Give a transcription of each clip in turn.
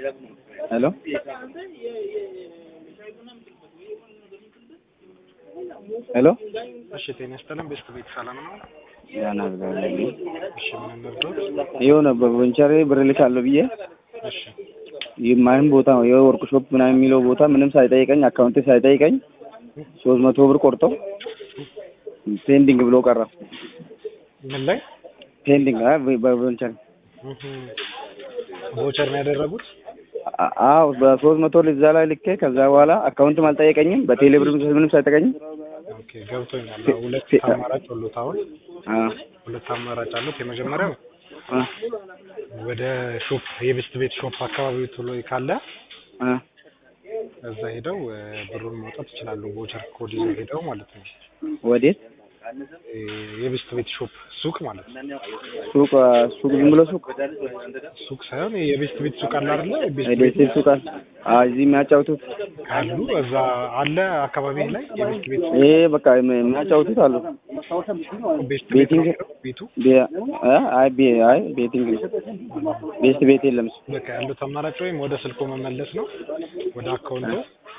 ሄሎ ሄሎ እሺ ጤና ይስጥልን። ቤስት ቤት ሰላም ነው? ያን አድርጋለሁ። እሺ ምን እንርዳዎት? የሆነ በቦንቸሬ ብር ልካለሁ ብዬ እሺ የማይም ቦታ ነው የወርቅ ሾፕ ምናምን የሚለው ቦታ ምንም ሳይጠይቀኝ አካውንቴ ሳይጠይቀኝ ሶስት መቶ ብር ቆርጠው ፔንዲንግ ብሎ ቀረ። ምን ላይ ፔንዲንግ አይ በቦንቸሬ ቮቸር ነው ያደረጉት? አ- አዎ በሶስት መቶ እዛ ላይ ልኬ ከዛ በኋላ አካውንትም አልጠየቀኝም በቴሌ ብር ምንም ሳይጠቀኝም ኦኬ ገብቶኛል። አዎ፣ ሁለት አማራጭ አሉት። አሁን አ ሁለት አማራጭ አሉት። የመጀመሪያው አ ወደ ሾፕ የቤስት ቤት ሾፕ አካባቢ ቶሎ ካለ አ እዛ ሄደው እ፣ ብሩን ማውጣት ይችላሉ። ቮቸር ኮድ ይዘው ሄደው ማለት ነው። ወዴት እ፣ የቤስት ቤት ሾፕ ሱቅ ማለት ነው። ሱቅ ሱቅ ዝም ብሎ ሱቅ ሱቅ ሳይሆን የቤስት ቤት ሱቅ አለ አይደለ? ቤስት ቤት ደሴት ሱቅ አለ። አዎ እዚህ የሚያጫውቱት ካሉ እዛ አለ አካባቢ ላይ የቤስት ቤት ሱቅ ይሄ በቃ የሚያጫውቱት አሉ። ቤስት ቤት ቤቲንግ ነው ቤቱ ቤ- አ አይ ቤ አይ ቤቲንግ ነው። ቤስት ቤት የለም እሱ። በቃ ያሉት አማራጭ ወይም ወደ ስልኮ መመለስ ነው፣ ወደ አካውንቱ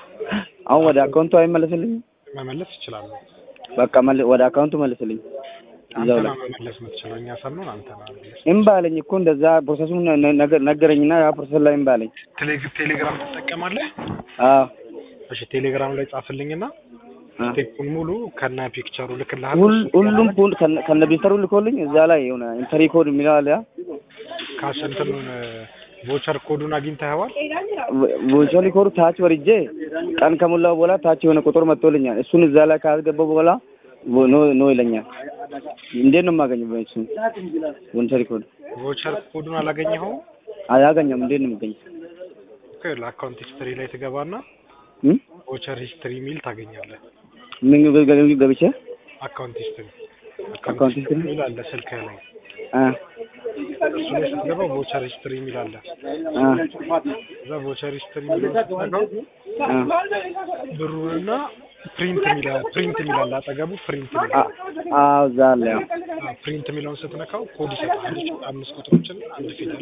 አሁን ወደ አካውንቱ አይመለስልኝም። መመለስ ይችላሉ። በቃ መል- ወደ አካውንቱ መልስልኝ። አንተ እዛው ነው ላይ መመለስ የምትችለው። እኛ ሰምነውን አንተ ነው መመለስ። እምባ አለኝ እኮ እንደዛ ፕሮሰሱን ነ- ነገ- ነገረኝና ያ ፕሮሰስ ላይ እምባ አለኝ። ቴሌ- ቴሌግራም ትጠቀማለህ? አዎ እሺ ቴሌግራም ላይ ጻፍልኝና አ ስቴፑን ሙሉ ከነ ፒክቸሩ ልክልሃለሁ። ሁል ሁሉም ሁሉ ከነ- ከነ ቢስተሩ ልኮልኝ እዛ ላይ የሆነ ኢንተሪ ኮድ የሚለው አለ ያ ካሽ እንትኑን ቮቸር ኮዱን አግኝተኸዋል? ቮንቸሪ ኮዱ ታች ወርጄ ቀን ከሞላው በኋላ ታች የሆነ ቁጥር መጥቶልኛል። እሱን እዛ ላይ ካስገባው በኋላ ቮ- ኖ ኖ ይለኛል። እንዴት ነው የማገኘው? እሱን ቮንቸሪ ኮድ ቮቸር ኮዱን አላገኘኸውም? አያገኘም። እንዴት ነው የምገኘው? ኦኬ ለአካውንት ሂስትሪ ላይ ትገባና እም? ቮቸር ሂስትሪ ሚል ታገኛለህ። ምን ገ- ገ- ገብቼ አካውንት ሂስትሪ አካውንት ሂስትሪ? ሚል አለ ስልክህ ላይ አ እሱ ላይ ስትገባ ቮቸር ሂስትሪ ሚል አለ። አ እዛ ቮቸር ሂስትሪ ሚል ስትገባ አ ብሩንና ፕሪንት ሚል ፕሪንት ሚል አለ አጠገቡ ፕሪንት ሚል አ አዎ እዛ አለ ያው አዎ፣ ፕሪንት የሚለውን ስትነካው ኮድ ይሰጣል። አምስት ቁጥሮችን አንድ ፊደል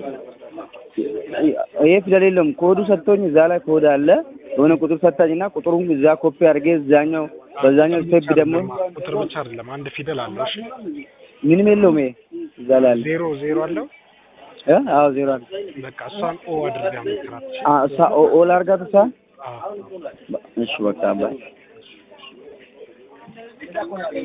ይሄ ፊደል የለውም። ኮዱ ሰጥቶኝ እዛ ላይ ኮድ አለ የሆነ ቁጥር ሰጣኝና ቁጥሩን እዛ ኮፒ አድርጌ እዛኛው በዛኛው ስቴፕ ደግሞ ቁጥር ብቻ አይደለም አንድ ፊደል አለው። እሺ ምንም የለውም። ይሄ እዛ ላይ አለ ዜሮ ዜሮ አለው። እ አዎ ዜሮ አለ። በቃ እሷን ኦ አድርጋ ሞክራት። እሺ? አ እሷ ኦ- ኦል አድርጋት እሷ አዎ እሺ በቃ አባይ